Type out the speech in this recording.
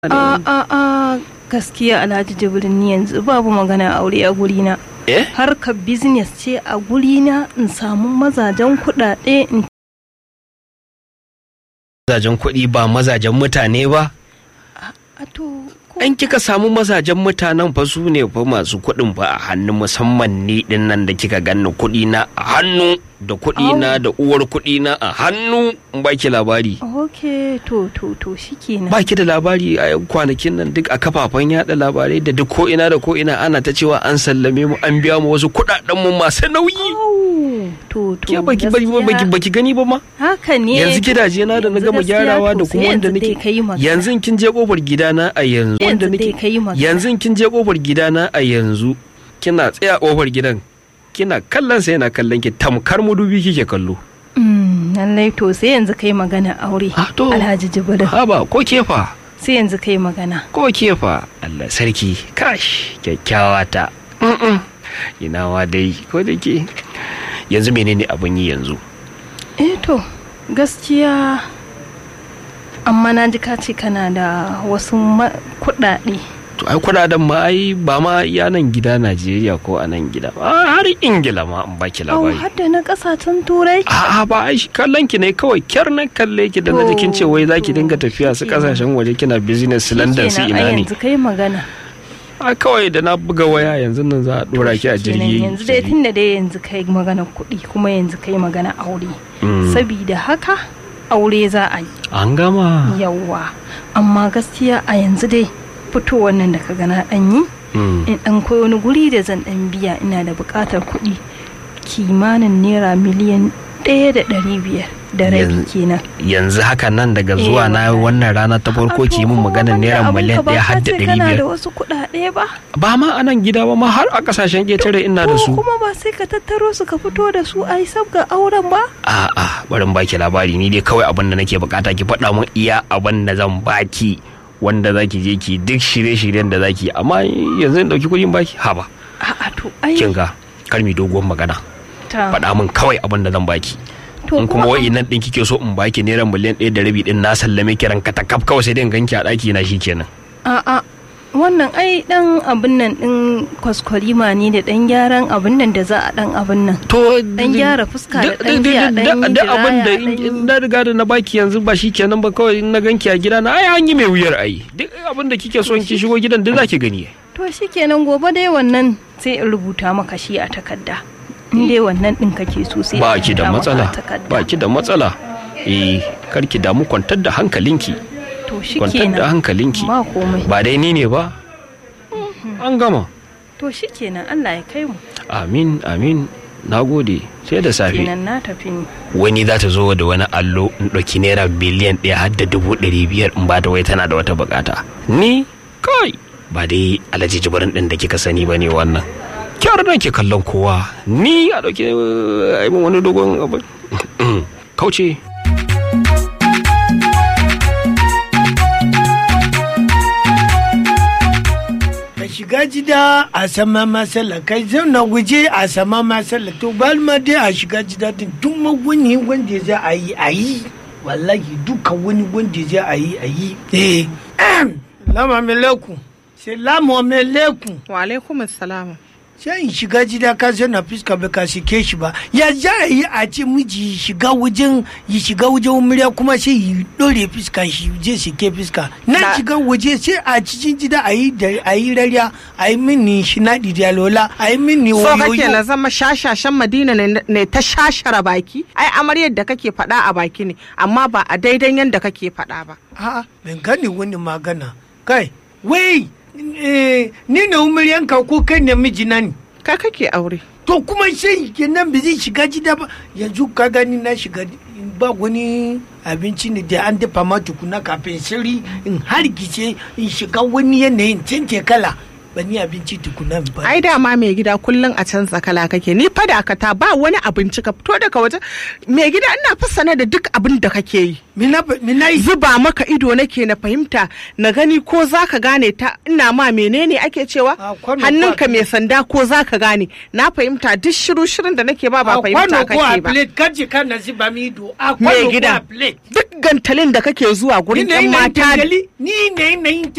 A a a gaskiya Alhaji Jibrin ni yanzu babu magana aure a gurina. Eh? Harkar business ce a gurina in samu mazajen kuɗaɗe in Mazajen kuɗi ba mazajen mutane ba? a to ko An kika samu mazajen mutanen fa su ne fa masu kuɗin fa a hannu musamman ni din nan da kika ganni kuɗi na a hannu da kuɗi na da uwar kuɗi na a hannu in baki labari. ok to to to shikenan. Baki da labari a kwanakin nan duk a kafafen yada labarai da duk ko ina da ko ina ana ta cewa an sallame mu an biya mu wasu kuɗaɗen mu masu nauyi. Au, to to Ke baki baki baki gaskiya baki gani ba ma? haka ne yanzu gidaje na da na yanzu gama gaskiya gyarawa to da sai kuma wanda yanzu dai nake kai magana. yanzu kin je kofar gidana a yanzu wanda Yanzu dai nake kai magana. yanzu kin je kofar gidana a yanzu kina tsaya kofar gidan kina kallon sa yana kallon ki tamkar mudubi kike kallo Mm, lallai to sai yanzu kai magana aure Ah, to. Alhaji Jibrin haba ko kefa sai yanzu kai magana ko kefa Allah sarki kash kyakkyawa ta Mm-mm. ina wa dai ko da ke yanzu menene abin yi yanzu eh to gaskiya amma na ji ka ce kana da wasu ma- kuɗaɗe to ai kudaden ma ai ba ma iya nan gida Najeriya ko a nan gida ba har Ingila ma in baki au labari har da na ƙasashen turai A'a ba ai kallon ki ne kawai kyar na kalle ki da na jikin ce wai zaki dinga tafiya su Shikenan. kasashen waje kina business su London su Shikenan, ina ai ne. yanzu kai magana A kawai da na buga waya yanzu nan za a dora ki a Shikenan, jirgi. yanzu dai tun da dai yanzu kai magana kuɗi kuma yanzu kai magana aure Mm. sabida haka aure za a yi An gama. yawwa amma gaskiya a yanzu dai fitowar nan da ka gana ɗan yi Mm. in ɗan koyi wani guri da zan ɗan biya ina da buƙatar kuɗi kimanin naira miliyan ɗaya da ɗari biyar da rabi Yanzu- kenan Yanzu haka nan daga Eh, zuwa na wallahi. wannan rana ta farko A ki to mun kuma maganar banda naira abin miliyan ka ba ɗaya ka har da ce ɗari kana da biyar. wasu kuɗaɗe ba Ba ma a nan gida ba ma har a kasashen ƙetare ina da ko su. kuma ba sai ka tattaro su ka fito da su a yi sabga auren ba A'a bari in baki labari ni dai kawai abin da nake bukata ki faɗa mun iya abin da zan baki wanda zaki je ki duk shirye-shiryen da zaki amma yanzu in ɗauki kuɗin baki haba. a'a to ai kin ga kar mi doguwar magana ta faɗa min kawai abin da zan baki to in kuma wai nan ɗin kike so in baki naira miliyan ɗaya da rabi ɗin na sallame kiran katakaf kawai sai dai in ganki a ɗaki na kenan. a'a wannan ai dan abin nan din kwaskwarima ne da dan gyaran abin nan da za a dan abin nan to Dan gyara fuska da da- dan da- ji a da- dan yi da abin da diraya, dan yi- in na riga da na baki yanzu ba shi kenan ba kawai in na ganki a gida na ai an yi mai wuyar ai duk abin da kike so in ki shigo gidan duk zaki gani to shikenan gobe dai wannan sai in rubuta maka shi a takarda in dai wannan din kake so sai ba in ki da rubuta maka matsala a takarda. ba ki da matsala eh kar ki damu kwantar da hankalinki to kwantar da shikenan hankalinki ba komai ba dai ni ne ba an gama to shikenan Allah ya kai mu amin amin na gode sai da safe kenan na tafi ni wani za ta zo da wani allo in ɗauki naira biliyan ɗaya har da dubu ɗari biyar in ba ta wai tana da wata bukata ni kai ba dai alhaji jibirin ɗin da kika sani ba ne wannan kyar da ke kallon kowa ni a ɗauki eh, a yi min wani dogon abu kauce ka shiga gida a sama masala kai zauna waje a sama masala to balma dai a shiga gida din duk ma wani wanda za a yi a yi wallahi duka wani wanda za a yi a yi eh lama alaikum salamu alaikum Wa alaikum salam. sai in shiga gida ka zauna fuska ba ka sike shi ba ya za a yi a ce miji shiga wajen ya shiga wajen murya kuma sai yi dore fuska shi je sike fuska na Na- shiga waje sai a cikin gida a yi da a yi rariya a yi mini shinaɗi da lola a yi mini So kake na wayoyo zama shashashan Madina ne- ne ta shashara baki? Ai amaryar da kake faɗa a baki ne, amma ba a daidan yadda kake faɗa ba. a'a ban gane wani magana kai wai eh, ni na umuryanka ko kai ne mijina ne Ka kake aure. to kuma sai kenan ba zai shiga gida ba yanzu ka gani na shiga ba wani abinci ne da an dafa ma tukuna kafin sirri in hargice in shiga wani yanayin canje kala ba ni abinci tukuna ba Ai dama mai gida kullum a canza kala kake. Ni fa da ta ba wani abinci ka fito daga waje. Mai gida ina fassana da duk abin da kake yi. mina mina yi Zuba maka ido nake na fahimta na gani ko za ka gane ta ina ma menene ake cewa A kwano hannunka kwa- mai sanda ko za ka gane na fahimta duk shiru shirin da nake ba ba a fahimta kwano ko a kake ba. plate kaji kana zuba mi ido a mai kwano ko gida a plate duk gantalin da kake zuwa ni gurin ne yan ina mata ni ne ina yin